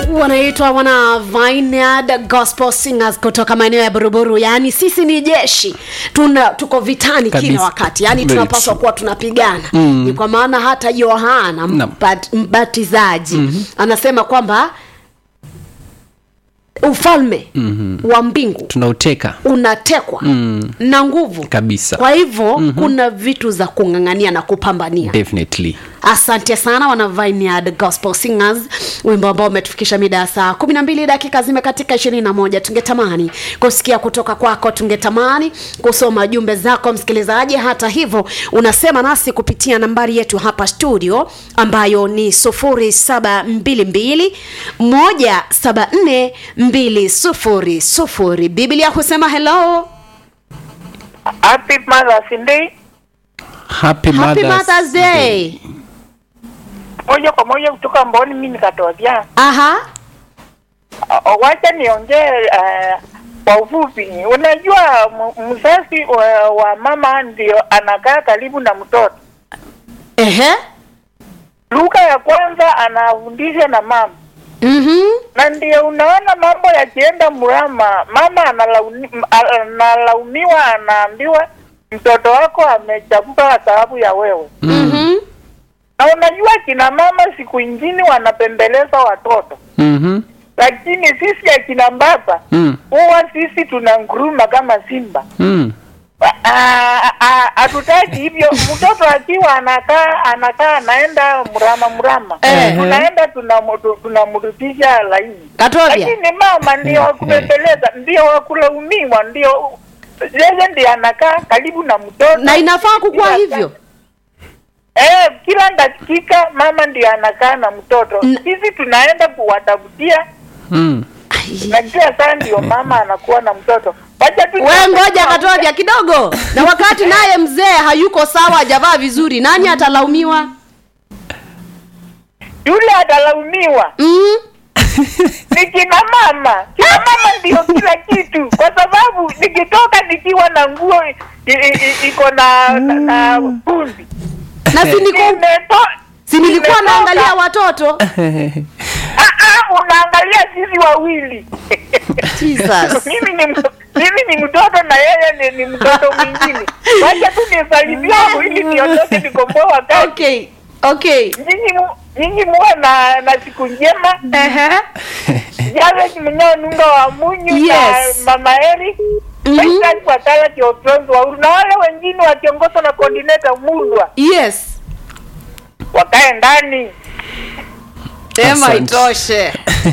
wanaitwa wana Vineyard Gospel Singers kutoka maeneo ya Buruburu. Yaani sisi ni jeshi, tuna tuko vitani Kabisa. kila wakati, yaani Very tunapaswa true. kuwa tunapigana mm. Ni kwa maana hata Yohana Naam. mbat, mbatizaji mm-hmm. anasema kwamba ufalme mm-hmm. wa mbingu tunauteka unatekwa mm. na nguvu Kabisa. kwa hivyo mm-hmm. kuna vitu za kung'ang'ania na kupambania definitely asante sana wana Vineyard Gospel Singers, wimbo ambao umetufikisha mida ya saa kumi na mbili dakika zimekatika ishirini na moja. Tungetamani kusikia kutoka kwako, tungetamani kusoma jumbe zako msikilizaji. Hata hivyo, unasema nasi kupitia nambari yetu hapa studio ambayo ni sufuri saba mbili mbili moja saba nne mbili sufuri sufuri. Biblia husema hello, Happy Mother's Day. happy, happy Mother's Mother's Day. Moja kwa moja kutoka Mboni, mimi nikatokea. Aha, Uh, Wacha niongee uh, kwa ufupi. Unajua m- mzazi wa, wa mama ndio anakaa karibu na mtoto. ehe, Lugha ya kwanza anafundisha na mama, mhm, na ndio unaona mambo yakienda mrama, mama analauni, analaumiwa, anaambiwa mtoto wako amechagua sababu ya wewe. mhm. Na unajua kina mama siku ingine wanapembeleza watoto Mhm. lakini sisi akina baba Mm. huwa sisi tuna nguruma kama simba. Mm. Ah, ah, Hatutaki hivyo. Mtoto akiwa anakaa anakaa anaenda mrama mrama, Eh. tunaenda tunamu- tunamrudisha laini, Katobia. lakini mama ndio wakubembeleza, ndio wakulaumiwa, ndio yeye ndiye anakaa karibu na mtoto na inafaa kukuwa Kila hivyo Eh, kila dakika mama ndiye anakaa na mtoto. N- Sisi tunaenda kuwatafutia Mm. na kila saa ndio mama anakuwa na mtoto. Wacha tu we ngoja katobia kidogo na wakati naye mzee hayuko sawa hajavaa vizuri nani atalaumiwa yule atalaumiwa. mm? Ni kina mama. Kina mama ndio kila kitu, kwa sababu nikitoka nikiwa na nguo i- i- i- iko na na, na bundi na si niko- Nimeto- si nilikuwa nimetoka- naangalia watoto Ah, ah, unaangalia sisi wawili Jesus. mimi ni mto- mimi ni mtoto na yeye ni, ni mtoto mwingine. Wacha tu nisalimie hapo ili niondoke nikomboe wakati. okay okay Nyinyi mu- nyinyi muwe na na siku njema. Ehe. Jawe mnyao nunga wa munyu Yes. na mama Eri. Mhm. Maisha kwa kala kiongozi wa Uhuru. na wale wengine wakiongozwa na coordinator Mulwa yes wakae ndani. sema Asante. itoshe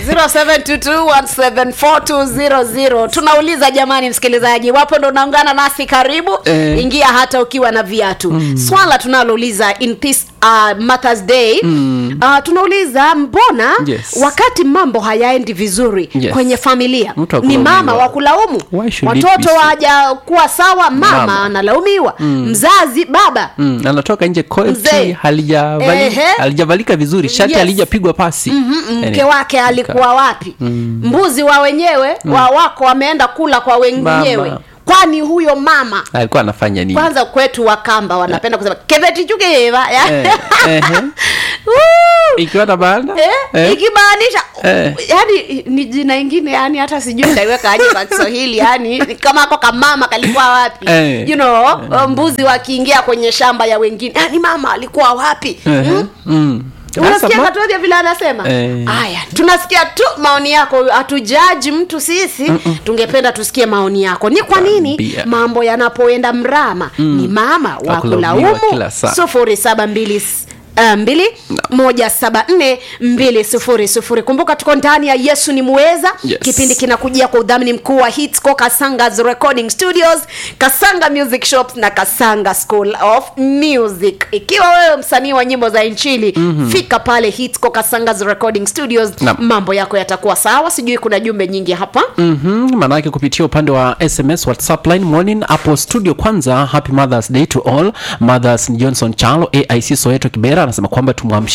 0722174200 tunauliza jamani msikilizaji wapo ndo unaungana nasi karibu Eh. ingia hata ukiwa na viatu mm. swala tunalouliza in this uh, mothers day mm. uh, tunauliza mbona Yes. wakati mambo hayaendi vizuri Yes. kwenye familia Mtu ni akulaumiwa. mama wa kulaumu Why should it be watoto so? wajakuwa sawa mama, Mama. analaumiwa mm. mzazi baba Mm. anatoka nje Mzee. koti halijavali, Ehe. halijavalika vizuri shati Yes. halijapigwa pasi Mhm, mke Yaani, wake alikuwa wapi mbuzi wa wenyewe wa wako wameenda kula kwa wenyewe Mama. kwani huyo mama alikuwa anafanya nini kwanza kwetu wakamba wanapenda kusema kevetichukeva Eh, ehe. ikiwa na maana Eh, ikimaanisha Eh. yani ni jina ingine yani hata sijui nitaiweka aje kwa kiswahili yani ni kama ako kamama kalikuwa wapi Eh. you know mbuzi wakiingia kwenye shamba ya wengine yani mama alikuwa wapi Ehe. Mm? Mm. unasikia Sasa ma- katodhia vile anasema Eh. haya tunasikia tu maoni yako hatujaji mtu sisi tungependa tusikie maoni yako ni kwa nini Ambia. mambo yanapoenda mrama ni mama wa Wakulaumiwa kulaumu kila saa. sufuri saba mbili s- uh, mbili moja saba nne mbili sufuri sufuri kumbuka tuko ndani ya yesu ni muweza Yes. kipindi kinakujia kwa udhamini mkuu wa hitsco kasangas recording studios kasanga music shops na kasanga school of music ikiwa wewe msanii wa nyimbo za inchili mm-hmm. fika pale hitsco kasangas recording studios Naam. mambo yako yatakuwa sawa sijui kuna jumbe nyingi hapa mm-hmm. maanake kupitia upande wa sms whatsapp line morning hapo studio kwanza happy mothers day to all mothers ni johnson chalo aic soeto kibera anasema kwamba tumwamshie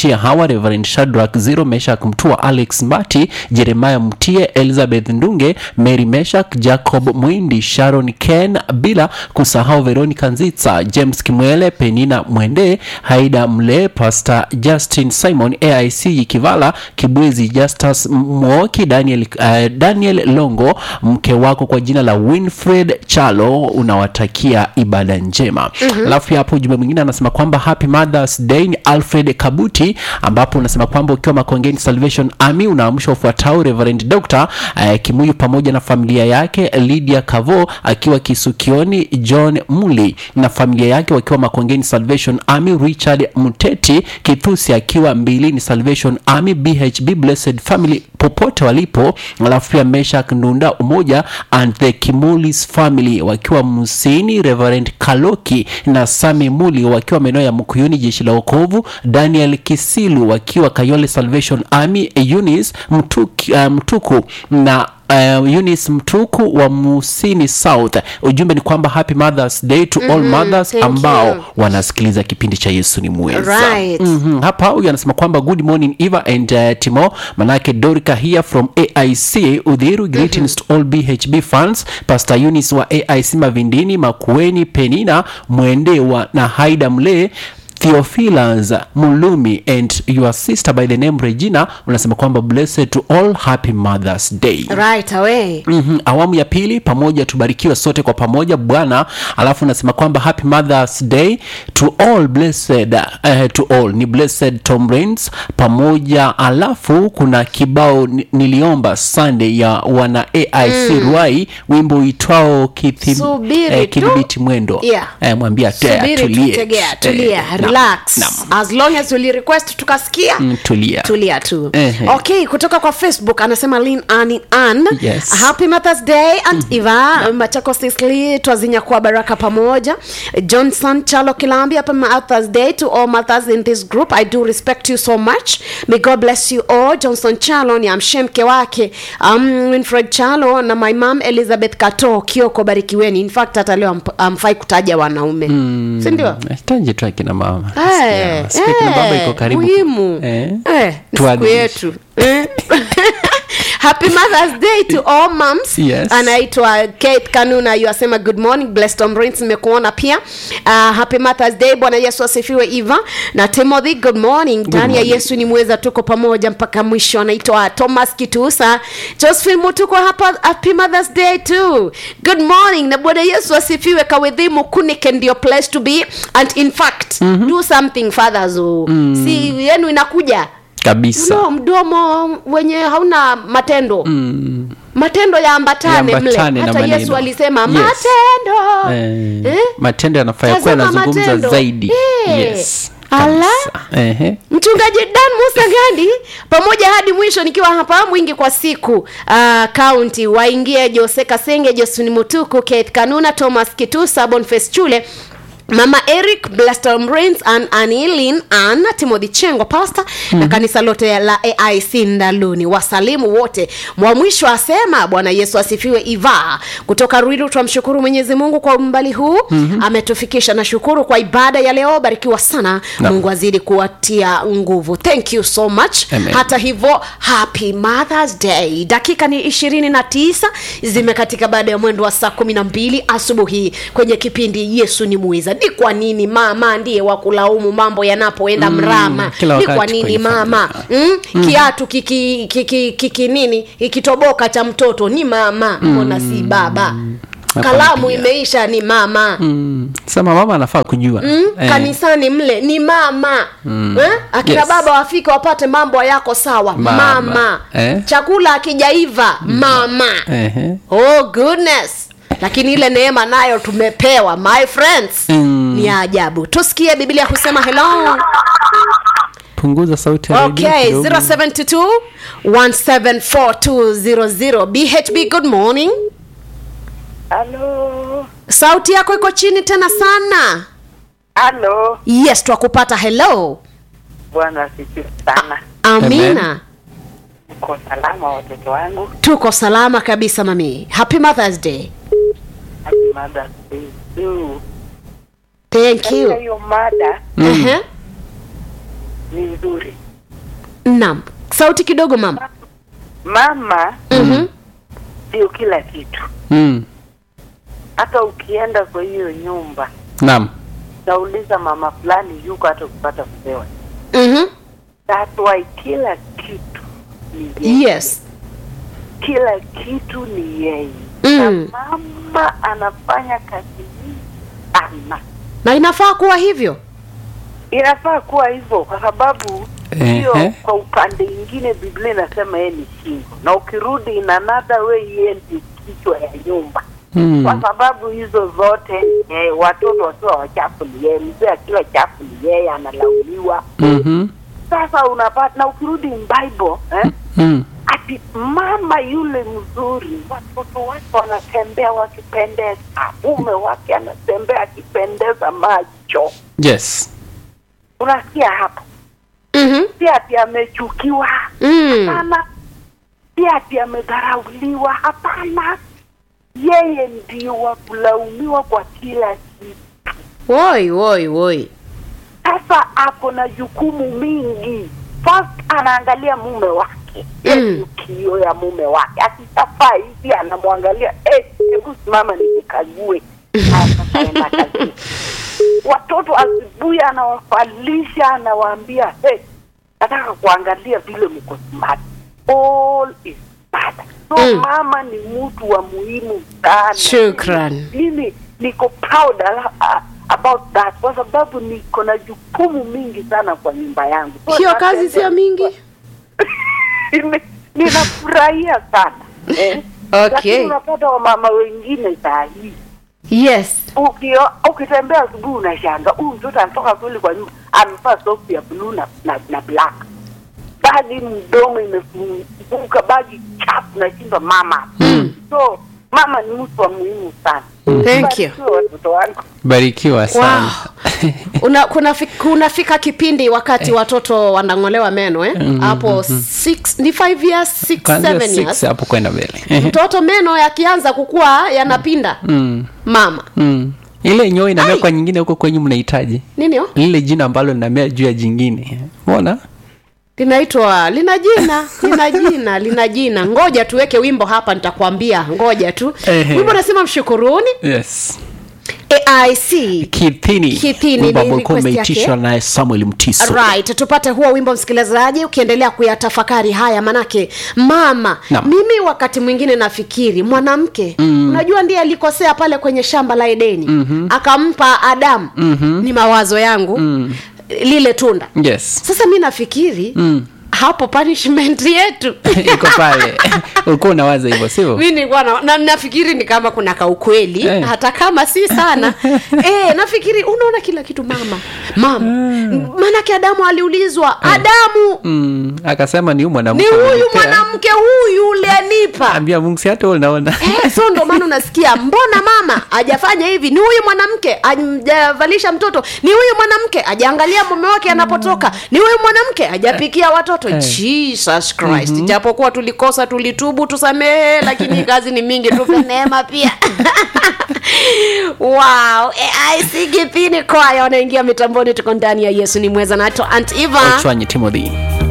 Mutia Hawa, Reverend Shadrack Zero, Meshak Mtua, Alex Mbati, Jeremiah Mtie, Elizabeth Ndunge, Mary Meshak, Jacob Mwindi, Sharon Ken, bila kusahau Veronica Nzitsa, James Kimwele, Penina Mwende, Haida Mle, Pastor Justin Simon, AIC Kivala, Kibwezi Justus Mwoki, Daniel, uh, Daniel Longo, mke wako kwa jina la Winfred Chalo, unawatakia ibada njema. Alafu pia hapo ujumbe mwingine anasema kwamba happy Mother's Day ni Alfred Kabuti, ambapo unasema kwamba ukiwa Makongeni Salvation Army unaamsha ufuatao Reverend Dr. uh, Kimuyu pamoja na familia yake, Lydia Kavo akiwa Kisukioni, John Muli na familia yake wakiwa Makongeni Salvation Army, Richard Muteti Kithusi akiwa Mbilini Salvation Army, BHB Blessed Family popote walipo, alafu pia Meshak Ndunda Umoja and the Kimulis family wakiwa Musini, Reverend Kaloki na Sami Muli wakiwa maeneo ya Mkuyuni jeshi la wokovu, Daniel Kisilu wakiwa Kayole Salvation Army, Eunice Mtuki, uh, Mtuku na Uh, Eunice Mtuku wa Musini South. Ujumbe ni kwamba happy Mother's Day to all mothers thank ambao you. wanasikiliza kipindi cha Yesu ni mweza. Right. Mhm. Hapa huyu anasema kwamba good morning Eva and uh, Timo, manake Dorika here from AIC Udhiru, greetings to all BHB fans, Pastor Eunice wa AIC Mavindini, Makueni, Penina Mwende wa na Haida Mle Theophilus Mulumi and your sister by the name Regina unasema kwamba blessed to all happy Mother's Day. right away Mm-hmm. Awamu ya pili pamoja tubarikiwe sote kwa pamoja Bwana. Alafu nasema kwamba happy Mother's Day to all blessed, uh, to all ni blessed Tom Rains pamoja. Alafu kuna kibao ni- niliomba Sunday ya wana AIC Ruai, wimbo uitwao kithib, Subiri tu. kidhibiti mwendo Yeah. eh, mwambia tea, subiri tulie. tutegea Eh, tulia naam, relax naam. as long as uli request tukasikia Mm, tulia. tulia tu Ehe. okay kutoka kwa facebook anasema lin ani an Yes. happy mothers day and eva machako sisli twazinya kuwa baraka pamoja johnson chalo kilambi happy mothers day to all mothers in this group i do respect you so much may god bless you all johnson chalo ni amshe mke wake um, winfred chalo na my mom elizabeth kato kioko barikiweni in fact hata leo amp- amfai kutaja wanaume mm. sindio Taje tu akina mama. Eh, Sikia, sikia kina baba eh, iko karibu. muhimu Eh. Eh, ni siku Tuadhimishe. yetu Eh. happy mothers day to all moms Yes. anaitwa kate kanuna yuasema good morning blessed Tom Rains, nimekuona pia uh, happy mothers day bwana yesu asifiwe eva na timothy good morning ndani ya morning. yesu ni mweza tuko pamoja mpaka mwisho anaitwa thomas kitusa josephine mutuko hapa happy mothers day too good morning na bwana yesu asifiwe kawedhimu kunike ndio place to be and in fact mm-hmm. do something fathers mm. si yenu inakuja Kabisa. no, mdomo wenye hauna matendo mm. matendo yaambatane mle Yaambatane na hata maneno. yesu alisema Yes. matendo Eh, Eh? matendo yanafaa kuwa Tazama yanazungumza matendo. zaidi Eh. yes Ala. kabisa. Ehe. mchungaji dan musa gandi pamoja hadi mwisho nikiwa hapa mwingi kwa siku kaunti uh, waingie jose kasenge josuni mutuku kate kanuna thomas kitusa bonface chule mama eric blastom rains an anilin an timothy chengo pastor mm-hmm. na kanisa lote la aic ndaluni wasalimu wote mwa mwisho asema bwana yesu asifiwe iva kutoka ruiru twamshukuru mwenyezi mungu kwa umbali huu mm-hmm. ametufikisha na shukuru kwa ibada ya leo barikiwa sana Naam. mungu azidi kuwatia nguvu thank you so much Amen. hata hivyo happy mothers day dakika ni ishirini na tisa zimekatika baada ya mwendo wa saa kumi na mbili asubuhi kwenye kipindi yesu ni mwiza ni kwa nini mama ndiye wa kulaumu mambo yanapoenda Mm, mrama kila ni kwa wakati nini kwenye mama mm? kiatu kiki, kiki, kiki nini ikitoboka cha mtoto ni mama mbona si baba kalamu Nakwambia. imeisha ni mama Mm. sema mama anafaa kujua mm, Eh, kanisani mle ni mama mm. eh? akina Yes. baba wafike wapate mambo yako sawa Mama. mama, Eh? chakula akijaiva mama ehe. oh goodness lakini ile neema nayo tumepewa my friends Mm. ni ya ajabu tusikie biblia husema hello punguza sauti ya redio okay kidogo. 072 1742000 bhb good morning halo sauti yako iko chini tena sana halo yes twakupata hello bwana asifiwe sana amina Amen. uko salama watoto wangu tuko salama kabisa mami happy mothers day happy Mother's Day too. thank Katika you hiyo mada uh-huh. ni nzuri. naam sauti kidogo mama Mama Mhm. ndio kila kitu. mm. Hata ukienda kwa hiyo nyumba naam nauliza mama fulani yuko hata kupata kupewa. Mhm. That's why kila kitu ni yeye. yes Kila kitu ni yeye. Mm. Na mama anafanya kazi nyingi sana. na inafaa kuwa hivyo Inafaa kuwa hivyo kwa sababu hiyo Ehe. kwa upande ingine Biblia inasema yeye ni shingo, na ukirudi in another way yeye ndio kichwa ya nyumba mm. kwa sababu hizo zote eh, watoto wakiwa wachafu ni yeye, mzee akiwa chafu ni yeye, analaumiwa. mm-hmm. Sasa unapata na ukirudi in Bible eh, mm. ati mama yule mzuri, watoto wake wanatembea wakipendeza, mume wake anatembea akipendeza macho. yes Unasikia hapo? Mhm. Si ati amechukiwa, Mm. hapana. Si ati amedharauliwa, hapana. Yeye ndio wa kulaumiwa kwa kila kitu. woi woi woi Sasa ako na jukumu mingi. First anaangalia mume wake, yeye Mm. ndio kioo ya mume wake. Akishafaa hivi anamwangalia, eh, hebu simama nikukague. Haya, sasa enda kazini. Watoto asubuhi anawafalisha, anawaambia hey, nataka kuangalia vile mko smart. All is smart. So Mm. mama ni mtu wa muhimu sana. Shukran. Mimi niko proud uh, about that kwa sababu niko na jukumu mingi sana kwa nyumba yangu. So hiyo natembea- kazi sio mingi Nime- ninafurahia sana eh? Okay. Lakini unapata wamama wengine saa hii yes ukio ukitembea asubuhi unashanga huyu mtoto anatoka kweli kwa nyumba amevaa soksi ya bluu na, na, na black bagi mdomo imefunguka bagi chafu na shindwa mama so mama ni mtu wa muhimu sana Thank you. Barikiwe watoto wangu barikiwa sana wow. Una, kuna fi, kunafika kipindi wakati watoto wanang'olewa meno eh? hapo six, ni five years six, Kuanzia seven six years hapo kwenda mbele mtoto meno yakianza kukua yanapinda mm. mama mm. ile nyoo inamea Ai. kwa nyingine huko kwenyu mnahitaji nini oh? lile jina ambalo linamea juu ya jingine uona linaitwa lina jina lina jina lina jina ngoja tuweke wimbo hapa nitakwambia ngoja tu Ehe. wimbo nasema mshukuruni yes aic kithini Kithini, wimbo ni ambao ulikuwa request yake. umeitishwa naye samuel mtiso right tupate huo wimbo msikilizaji ukiendelea kuyatafakari haya manake mama Naam. mimi wakati mwingine nafikiri mwanamke mm. unajua ndiye alikosea pale kwenye shamba la edeni mm-hmm. akampa adamu mm-hmm. ni mawazo yangu mm. lile tunda yes sasa mi nafikiri mm. hapo punishment yetu iko pale ulikuwa unawaza hivyo sivyo mi nilikuwa na, na, nafikiri ni kama kuna kaukweli Eh. hata kama si sana eh, nafikiri unaona kila kitu mama mama maanake adamu aliulizwa adamu mm. akasema ni huyu ni mwanamke huyu amenipea. mwanamke huyu ulianipa ambia mungu si hata wewe unaona Eh, so ndo maana unasikia mbona mama ajafanya hivi ni huyu mwanamke ajavalisha mtoto ni huyu mwanamke ajaangalia mume wake anapotoka ni huyu mwanamke ajapikia watoto jesus christ japokuwa tulikosa tulitubu tusamehe lakini kazi ni mingi tupe neema pia wow aicgp ni kwaya wanaingia mitamboni tuko ndani ya yesu ni mweza nato ant eva ochwanyi timothy